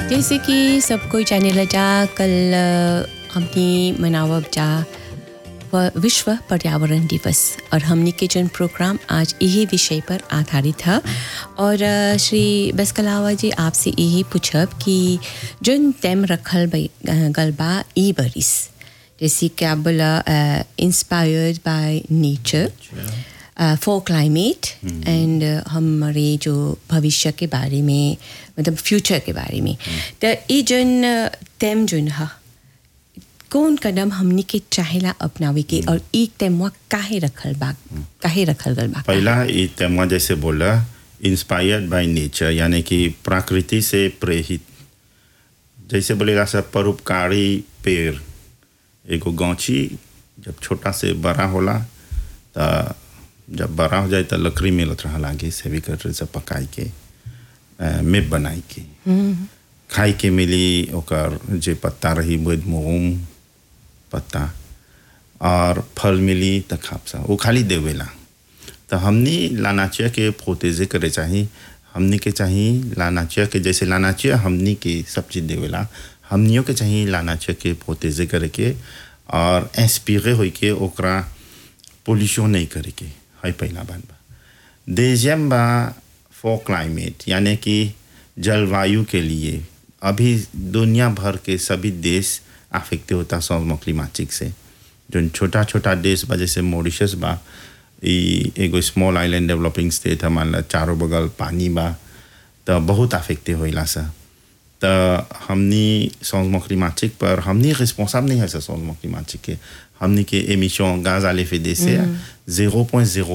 जैसे कि सब कोई जाने लगा कल अ, हमने मनावब जा व- विश्व पर्यावरण दिवस और हमने के जन प्रोग्राम आज यही विषय पर आधारित है और अ, श्री बसकलावा जी आपसे यही पूछब कि जन तेम रखल बई- अ, गलबा ई बरिस जैसे क्या बोला inspired by nature for climate and हमारे जो भविष्य के बारे में मतलब फ्यूचर के बारे में तो ये जन तेम जन है कौन कदम हमनी के चाहेला अपनावे के और एक तेमवा काहे रखल बा काहे रखल गल बा पहला ये तेमा जैसे बोला इंस्पायर्ड बाय नेचर यानी कि प्रकृति से प्रेरित जैसे बोलेगा सब परोपकारी पेड़ एगो गौची जब छोटा से बड़ा होला तो जब बड़ा हो जाए तो लकड़ी मिलत रहा लागे से भी कर से पकाई के अ, मेप बनाई के खाई के मिली ओकर जे पत्ता रही बुध मोम पत्ता और फल मिली तो खापसा वो खाली देवेला तो हमनी लानाचिया के प्रोतेजे करे चाही हमनी के चाही लानाचिया के जैसे लानाचिया हमनी के सब चीज़ देवेला हमनियों के चाही लानाचिया के प्रोतेजे करे के और इंस्पिरे होई के ओकरा पोल्यूशन नहीं करे के है पहला बात बा देजियम बा फॉर क्लाइमेट यानी कि जलवायु के लिए अभी दुनिया भर के सभी देश अफेक्ट होता सौम क्लिमाटिक से जो छोटा छोटा देश बा जैसे मॉरिशस बा ई एगो स्मॉल आइलैंड डेवलपिंग स्टेट है मान ला चारों बगल पानी बा तो बहुत अफेक्टे होइला सा तो हमनी सौम क्लिमाटिक पर हमनी रिस्पॉन्साब नहीं है सर सौम क्लिमाटिक के हमनी के एमिशन गाज आले फेदे से जीरो पॉइंट जीरो